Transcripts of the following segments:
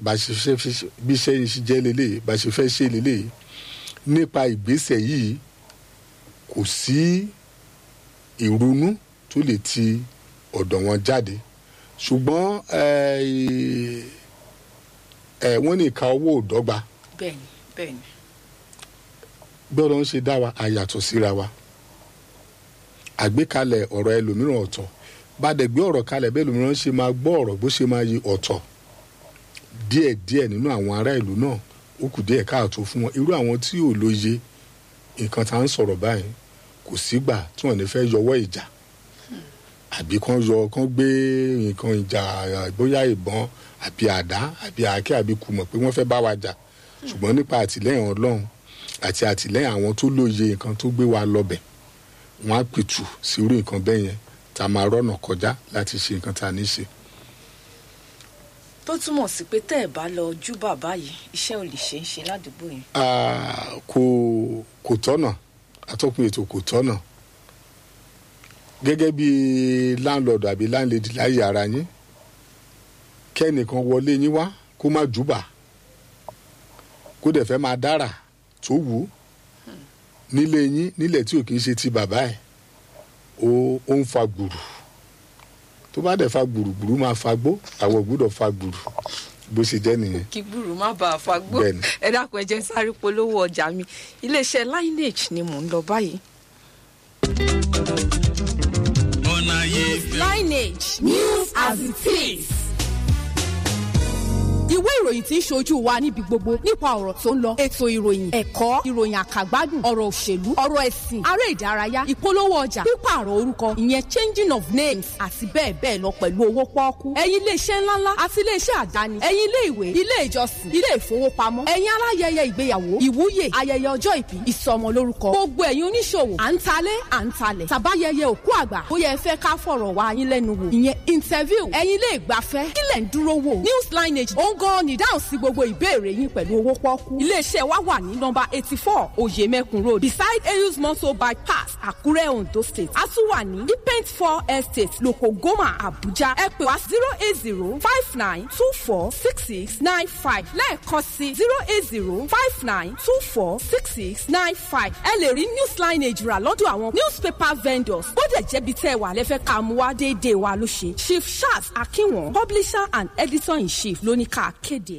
bá ṣe fẹ́ fi- bí iṣẹ́ yìí ṣe jẹ́ lélẹ̀ bá ṣe fẹ́ ṣe lélẹ̀ nípa ìgbésẹ̀ yìí kò sí ìrònú tó lè ti ọ̀dọ̀ wọn jáde ṣùgbọ́n eh, eh, wọ́n ní ìka owó ò dọ́gba bẹ́ẹ̀ni bẹ́ẹ̀ni gbọ́dọ̀ ń ṣe dá wa àyàtọ̀ síra wa àgbékalẹ̀ ọ̀rọ̀ ẹlòmíràn ọ̀tọ̀ bá dẹ̀ gbé ọ̀rọ̀ kalẹ̀ bẹ́ẹ̀ ẹlòmíràn ṣe máa gbọ́ ọ̀rọ̀ bó ṣe máa yí ọ̀tọ̀ díẹ̀ díẹ̀ nínú àwọn ará ìlú náà ó kù díẹ̀ káàtó fún wọn irú àwọn tí ò lóye nǹkan tá à ń sọ̀rọ̀ báyìí kò sígbà tí wọ́n ní fẹ́ yọwọ́ ìjà àbí kán yọ kán gbé nǹkan ìjà bóyá ìbọn àbí àdá àbí àáké àbí kùmọ̀ pé wọ́n fẹ́ bá wa jà ṣùgbọ́n nípa àtìlẹ́yìn ọlọ́run àti àtìlẹ́yìn àwọn tó lóye nǹkan tó gbé wa lọ́bẹ̀ wọ́n á pìtù sí irú nǹkan bẹ́ẹ̀ yẹn tá a máa rọ́nà kọjá láti ṣe nǹkan tá a ní ṣe. tó túmọ̀ sí pé tẹ́ ẹ̀ bá lọ jú bàbá yìí iṣẹ́ ò lè ṣe é ṣe ládùúgbò yẹn Ah, kò kò tọ́nà atọ́kùn ètò kò tọ́nà gẹ́gẹ́ bí láńlọ́ọ̀dù àbí láńlẹ́dì láyé ara yín kẹ́nìkan wọlé yín wá kó má júbà kó dẹ̀ fẹ́ máa dára tó wù ú nílé yín nílẹ̀ tí ò kì í ṣe ti bàbá ẹ̀ ó ó ń fa gbùrù tó bá dẹ̀ fa gbùrùgbùrù máa fa gbó àwọn ò gbúdọ̀ fa gbùrù bó ṣe jẹ́ nìyẹn. kí gbúrú má bàa fagbó Bẹ́ẹ̀ni. ẹ dákun ẹ jẹ́ sáré polówó ọjà mi iléeṣẹ́ lineage ni mò ń lọ báyìí. ọ̀nà yìí fẹ́. lineage news as it is. ìwé ìròyìn tí ń ṣojú wa níbi gbogbo nípa ọ̀rọ̀ tó ń lọ ètò ìròyìn ẹ̀kọ́ ìròyìn àkàgbádùn ọ̀rọ̀ òṣèlú ọ̀rọ̀ ẹ̀sìn aré ìdárayá ìpolówó ọjà pípààrọ̀ orúkọ ìyẹn changing of names àti bẹ́ẹ̀ bẹ́ẹ̀ lọ pẹ̀lú owó pọ́ọ́kú ẹ̀yin iléeṣẹ́ ńláńlá àti iléeṣẹ́ àdáni ẹ̀yin ilé ìwé ilé ìjọsìn ilé ìfowópamọ́ ẹ̀yin aláyẹyẹ ìgbéyàwó ìwúyè ayẹyẹ ọjọ́ ìbí ìsọmọlórúkọ gbogbo ẹ̀yin oníṣòwò à ń talé à ń talẹ̀ tàbáyẹyẹ òkú àgbà bóyá ẹ fẹ́ ká fọ̀rọ̀ wá yín lẹ́nu wò ìyẹn interview ẹ̀yin ilé ìgbafẹ́ kílẹ̀ ń dúró wò news lineage ó ń gan ni dáhùn sí gbogbo ìbéèrè yín pẹ̀lú owó pọ́ọ́kú iléeṣẹ́ wa wà ní nọmba eighty four oyemekun road beside eyus motor bypass àkúrẹ́ ondo state a tún wà ní depent four estate loko goma abuja ẹ pè wá zero eight zero five nine two four six six nine five lẹ́ẹ̀kan sí zero eight zero five nine two four six six nine five ẹ lè rí news lineage rà lọ́dọ̀ àwọn newspaper vendors bódẹ̀ jẹ́bi tẹ́ ẹ wà lẹ́fẹ́ ká mú wá déédéé wa ló ṣe chief charles akinwon publisher and editor in chief ló ní ká kéde.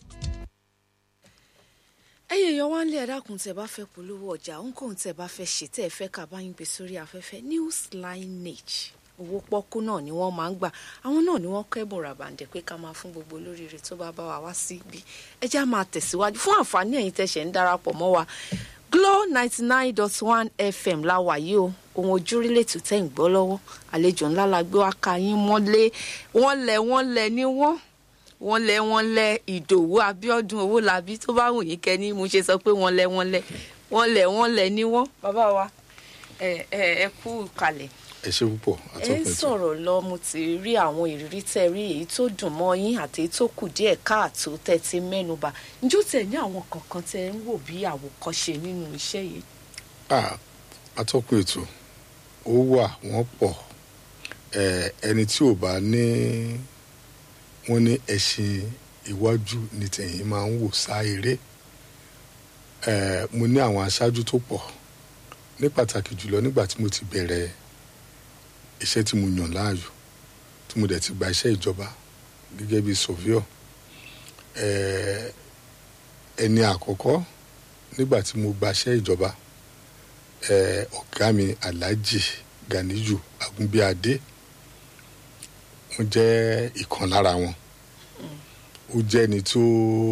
ẹyẹ yọ wá ń lé ẹdákun tẹ bá fẹ́ polówó ọjà ohunkóhun tẹ bá fẹ́ ṣe tẹ ẹ fẹ́ ká bá yín gbé sórí afẹ́fẹ́ news lineage owó pọ́kú náà ni wọ́n máa ń gbà àwọn náà ni wọ́n kẹ́bùn ràbàǹdẹ̀ pé ká máa fún gbogbo olóríire tó bá bá wa wá síbí ẹ já máa tẹ̀síwájú fún àǹfààní ẹ̀yin tẹ̀sẹ̀ ń darapọ̀ mọ́ wa Glo ninety nine dot one FM la wà yìí o ohun ojúrílẹ̀ tó tẹ̀ ń gbọ́ lọ́wọ́ àlejò ńlá la gbé wá ka yín mọ́lé wọ́n lẹ̀ wọ́n lẹ̀ ní wọ́n wọ́n lẹ̀ wọ́n lẹ̀ ìdòwú abíọ́dún owó làbí tó bá wù yín kẹ́ni mo ṣe sọ pé wọ́n lẹ̀ wọ́n lẹ̀ wọ́n lẹ̀ wọ́n lẹ̀ ní wọ́n. bàbá wa ẹ ẹ ẹ kú kalẹ̀ ẹ ṣe púpọ̀ ẹ ń atọ́kùn ètò. sọ̀rọ̀ lọ mo ti rí àwọn ìrírí tẹ́ rí èyí tó dùn mọ́ yín àti èyí tó kù díẹ̀ káàtó tẹ́ ti mẹ́nuba njó tẹ̀ ní àwọn kankan tẹ́ ń wò bí àwòkọ́ṣe nínú iṣẹ́ yìí. Ah, atọ́kùn ètò ó wà wọ́n pọ̀ Eh, ẹni tí ò bá ní wọ́n ní ẹṣin iwájú ní tẹ̀yìn máa ń wò sá eré Eh, mo ní àwọn aṣáájú tó pọ̀ ní pàtàkì jùlọ nígbà tí mo ti bẹ̀rẹ̀ iṣẹ́ tí mo yàn láàyò tí mo dẹ̀ ti gba iṣẹ́ ìjọba gẹ́gẹ́ bí sọ̀víọ̀ Eh, ẹni àkọ́kọ́ nígbà tí mo gbaṣẹ́ ìjọba eh, ọ̀gá mi alhaji ganiyu agunbíadé wọ́n jẹ́ ìkan lára wọn ó jẹ́ ẹni tó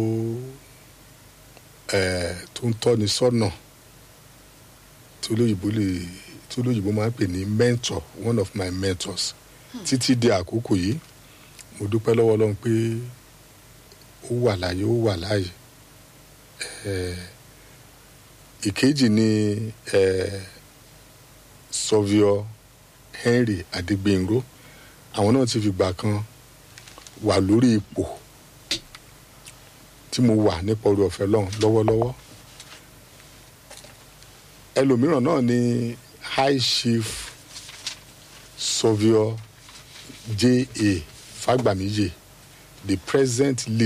eh, tó ń tọ́ni sọ́nà tó lóyìnbó lè tó lóyìnbó máa ń pè ní mentor one of my mentors títí di àkókò yìí mo dúpẹ́ lọ́wọ́ ọlọ́run pé ó wà láàyè ó wà láàyè eh, ìkejì ni eh, sọviọ henry adegbenro àwọn náà ti fìgbà kan wà lórí ipò tí mo wà nípa orí ọ̀fẹ́ lọ́hùn lọ́wọ́lọ́wọ́ ẹlòmíràn náà ni high chief sọviọ ja fagbamiye the present leader.